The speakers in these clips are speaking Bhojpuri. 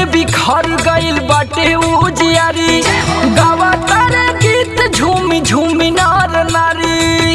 बिखर गइल बाटे उजियारी गावा तारे गीत झूमी झूमी नार नारी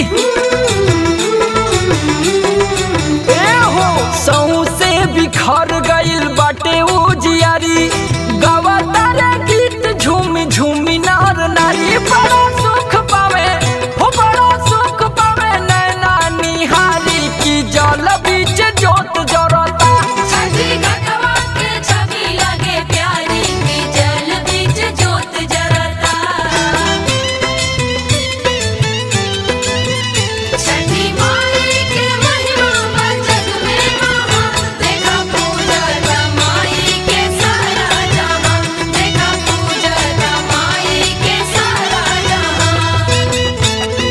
ए हो सहू से बिखर गइल बाटे उजियारी गावा तारे गीत झूमी झूमी नार नारी बड़ा सुख पावे हो बड़ा सुख पावे नैना निहारी की जल बीच जोत जरता छठी घटवा के छवि लगे प्यारी की जल बीच जोत जरता छठी माई के महिमा बा जग में महान देखा पूजत माई के सारा जहां देखा पूजत माई के सारा जहां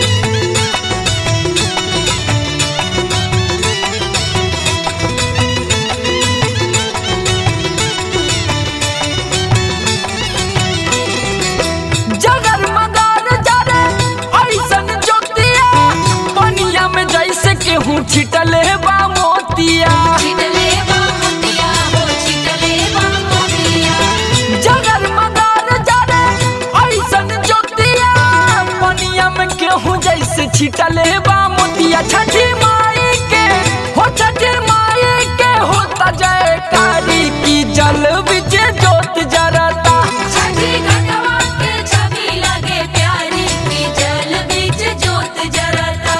जगर मदार जरे ऐसन जोतिया पनिया में जैसे केहू छिटले बा मोतिया छिटले बा मोतिया हो छिटले बा मोतिया जगर मदार जरे ऐसन जोतिया पनिया में केहू जैसे छिटले बा मोतिया छठी माई के हो छठी माई के होता जयकारी की जल बिच जोत जरता छठी घटवा के छवि लगे प्यारी की जल बीच जोत जरता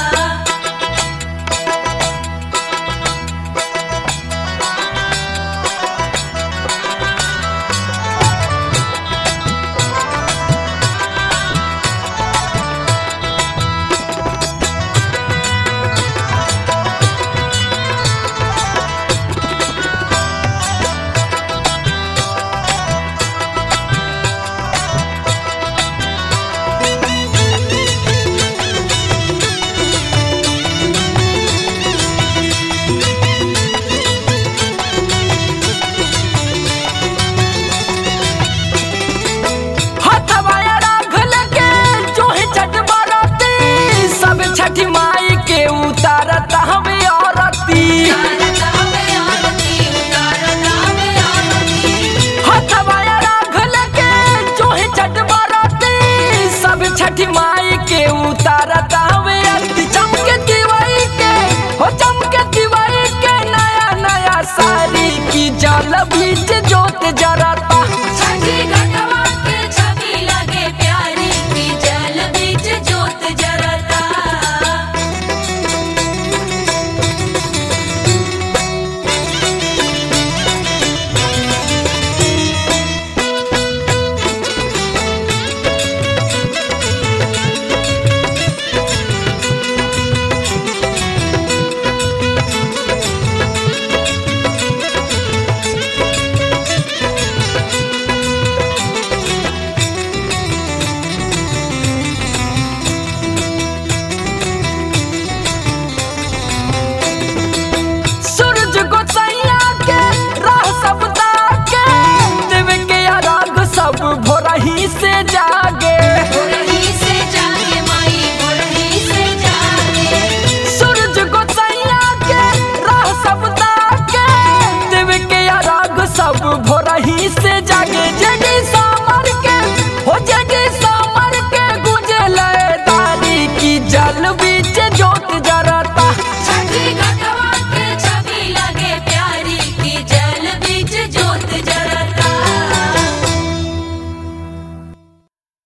हथवाया राख लगे जो है छठ बरती सब छठी माई के उतारता हमें औरती उतारता में आरती उतारता में आरती हथवाया राख लगे जो है छठ बरती सब छठी माई के उतारता हमें आरती चमके दिवाई के हो चमके दिवाई के नया नया साड़ी की जल बीच जोत जरता छठी घटवा के छवि लगे प्यारी की जल बीच जोत जरता सूरज गोसैया के राह सब ताके देव के अराग सब भोरही से जागे भोरही से जागे माई भोरही से जागे सूरज गोसैया के राह सब ताके देव के अराग सब भोर